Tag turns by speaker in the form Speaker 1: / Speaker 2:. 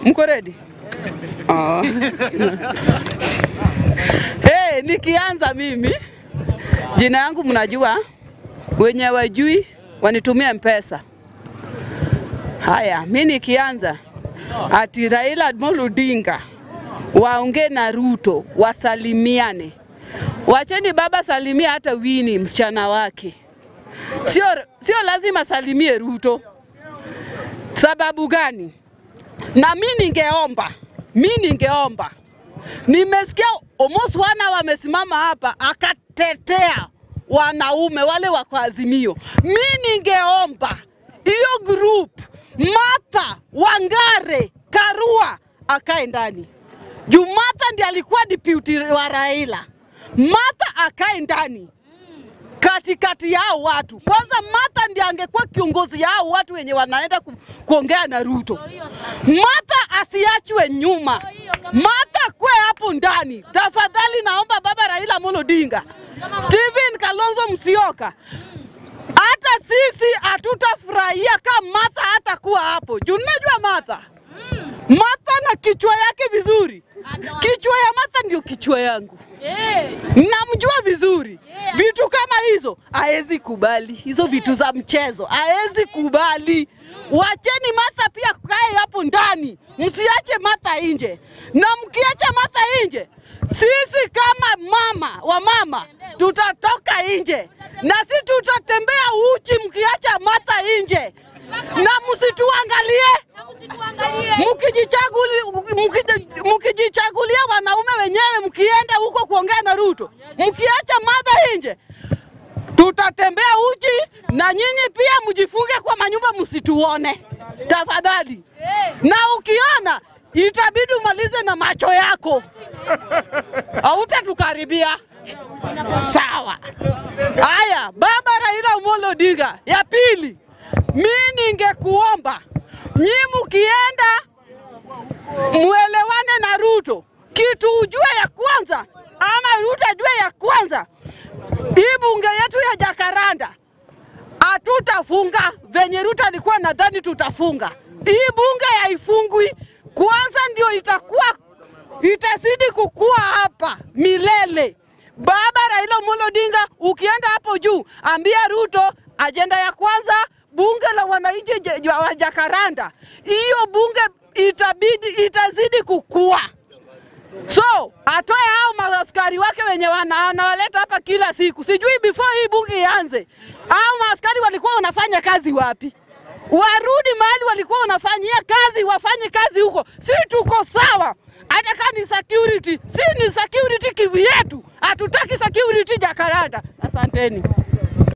Speaker 1: Mko ready? Oh. hey, nikianza mimi, jina yangu mnajua, wenye wajui wanitumia mpesa. Haya, mi nikianza ati Raila Amolo Odinga waongee na Ruto wasalimiane. Wacheni baba salimia hata Wini msichana wake, sio, sio lazima salimie Ruto. Sababu gani? Na mi ningeomba, mi ningeomba, nimesikia almost wana wamesimama hapa akatetea wanaume wale wako Azimio. Mi ningeomba hiyo group Martha Wangare Karua akae ndani juu Martha ndiye alikuwa deputy wa Raila. Martha akae ndani katikati yao watu. Kwanza Martha ndiye angekuwa kiongozi yao watu wenye wanaenda ku, kuongea na Ruto. Martha asiachwe nyuma. Martha kwe hapo ndani. Tafadhali naomba baba Raila Amolo Odinga, Stephen Kalonzo Musyoka, hata sisi hatutafurahia kama Martha hatakuwa hapo juu najua Martha Martha na kichwa yake vizuri. Kichwa ya Martha ndio kichwa yangu, namjua vizuri. Vitu kama hizo haezi kubali, hizo vitu za mchezo haezi kubali. Wacheni Martha pia kae hapo ndani, msiache Martha nje, na mkiacha Martha nje, sisi kama mama wa mama tutatoka nje na si tutatembea uchi mkiacha Martha nje, na msituangalie mkijichaguli- mkiji- mkijichagulia wanaume wenyewe, mkienda huko kuongea na Ruto, mkiacha Martha nje, tutatembea uchi na nyinyi pia mjifunge kwa manyumba, msituone tafadhali. Na ukiona itabidi umalize na macho yako, hautatukaribia. Sawa. Haya, baba Raila Amolo Odinga, ya pili, mi ningekuomba nyi mkienda muelewane na Ruto, kitu ujue ya kwanza, ama Ruto ajue ya kwanza, hii bunge yetu ya Jakaranda hatutafunga venye Ruto alikuwa nadhani tutafunga. Hii bunge haifungwi, kwanza ndio itakuwa itazidi kukua hapa milele. Baba Raila Amolo Odinga, ukienda hapo juu, ambia Ruto ajenda ya kwanza bunge la wananchi je- wa Jakaranda, hiyo bunge itabidi itazidi kukua. So atoe hao maaskari wake wenye wana- wanawaleta hapa kila siku, sijui before hii bunge ianze, hao maaskari walikuwa wanafanya kazi wapi? Warudi mahali walikuwa wanafanyia kazi, wafanye kazi huko. Si tuko sawa, hata kama ni security, si ni security kivu yetu, hatutaki security Jakaranda. Asanteni.